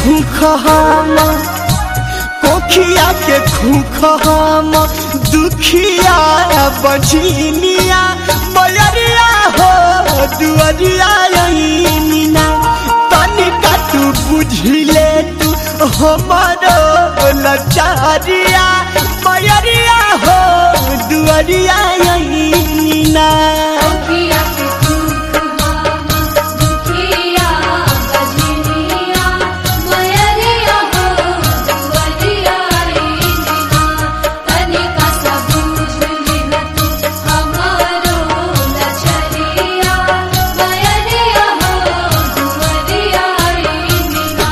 खूख हम कोखिया के खूख हम दुखिया बझिनिया मयरिया हो दुअरिया अइनिना तनिका तू बुझिले तू हमारो लचारिया मयरिया हो दुअरिया अइनिना दुखिया के दुख हम दुखिया बजनिया मयरिया हो दुवरिया रीना तनिका सब बुझ लिह तू हमारो लचरिया मयरिया हो दुवरिया रीना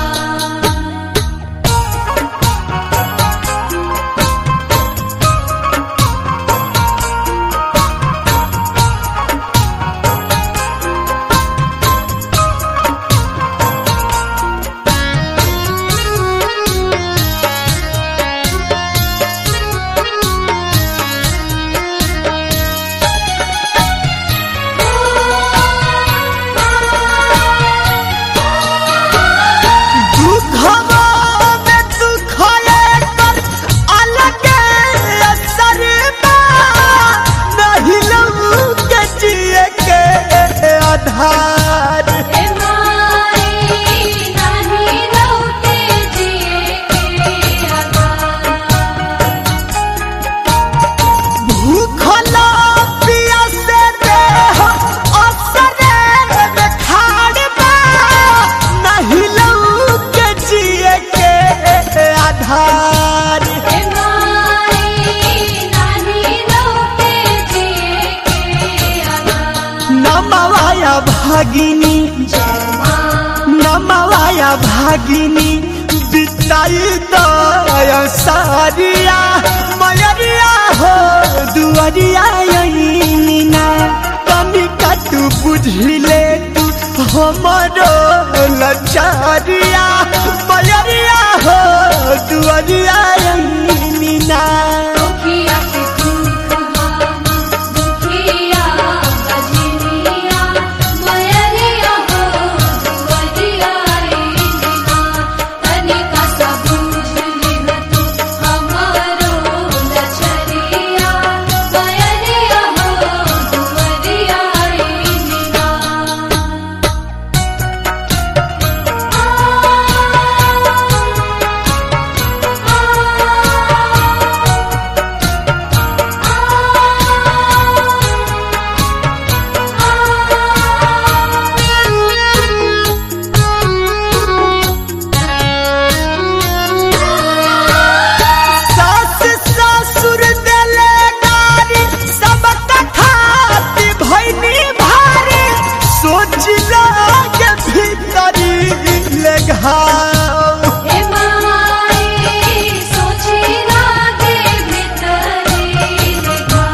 दुखवा में दुखले पर अलग असर बा नहीं लऊ के जिए के आधार हे माई नाही लौटे जिए के आधार भूखला पियासे देह असरे में खाड़ बा नहीं लऊ के जिए के आधार हे माई नाही लौटे जिए के आधार नमवाया भागिनी जय माँ नमवाया भागिनी बिताई दया सारिया मयरिया हो दुअरिया अइनिना तनिका तू बुझिले तू हमरो लचारिया मयरिया हो दुअरिया अइनिना दुखिया के दुख हम दुखिया बजनिया मयरिया हो दुवरिया रीना तनिका सब बुझ लिह तू हमारो लचरिया मयरिया हो दुवरिया रीना सास ससुर देले गारी सब कथाती भैनी भारी सोच लागे भीतरी ले घाव हे माई सोची लागे भितरी लेखा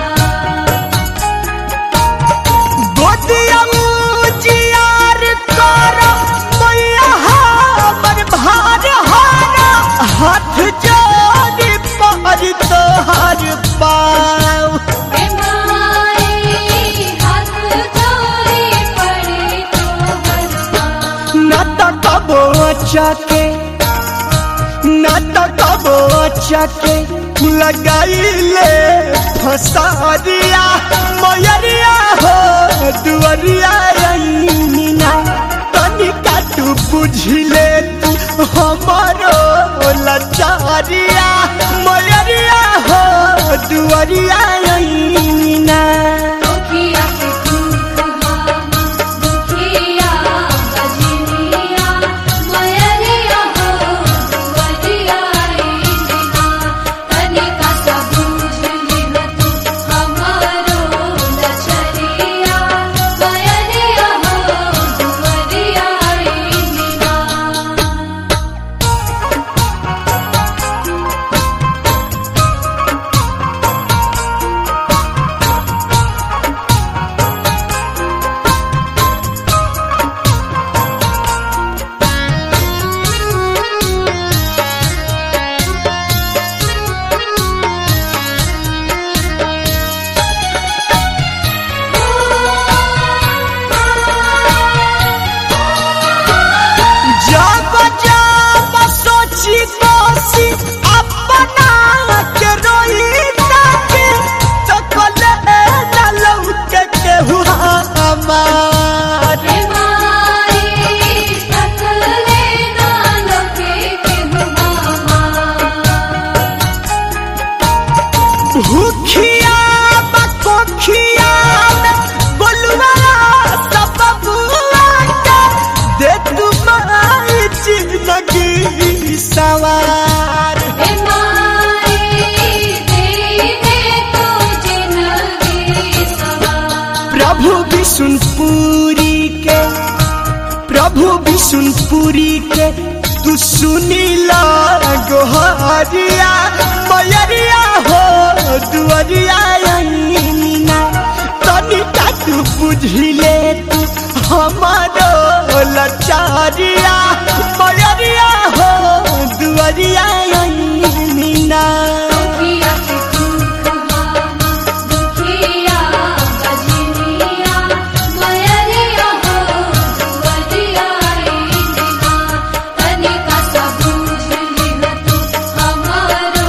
गोदिया जियार कर मैया हमर भार हारा हाथ जोड़ी पर तोहर पाव हे माई हाथ जोड़ी पड़े तो हरपा न त कबो चके न त कबो चके लगाइले फसारिया मयरिया हो दुअरिया अइनिना तनिका तू बुझिले तू हमारो लचारिया मयरिया हो दुअरिया अइनिना दुखिया के दुख हम दुखिया बजनिया मयरिया हो दुवरिया रीना तनिका सब बुझ लिह तू हमारो लचरिया प्रभु विष्णुपुरी के प्रभु विष्णुपुरी के तू सुनीला गोहरिया मयरिया हो दुअरिया अनिना तनिका तू बुझिले तू हमारो लचारिया मयरिया हो दुअरिया अनिना दुखिया के दुख हामा दुखिया बजनिया मयरिया हो दुअरिया आईना तनिका सा बूझ लिह तू हमारो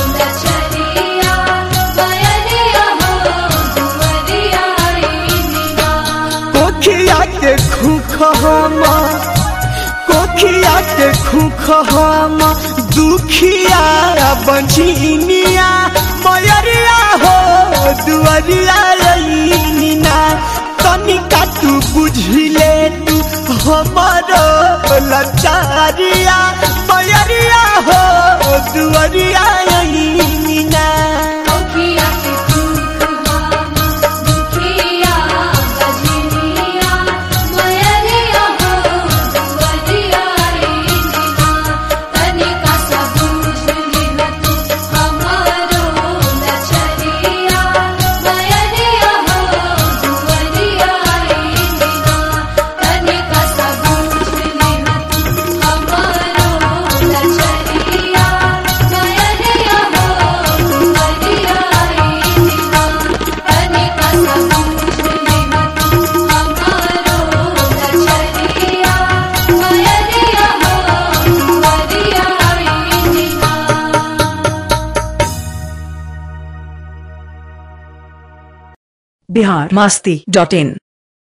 लचरिया मयरिया हो दुअरिया आईना कोखिया के खूख हम कोखिया के खूख हम दुखिया बंझिनिया मयरिया हो दुअरिया रईनिना तनिका तू बुझिले तू हमारो लचारिया मयरिया हो दुअरिया रईनिना दुखिया के दुख हामा दुखिया बजनिया मयरिया हो दुअरिया आईना तनिका सा बूझ लिह तू हमारो लचरिया मयरिया हो दुअरिया आईना तनिका सा बूझ लिह तू हमारो लचरिया मयरिया हो दुअरिया आईना तनिका सा बूझ लिह तू हमारो लचरिया मयरिया हो दुअरिया आईना बिहार मस्ती डॉट इन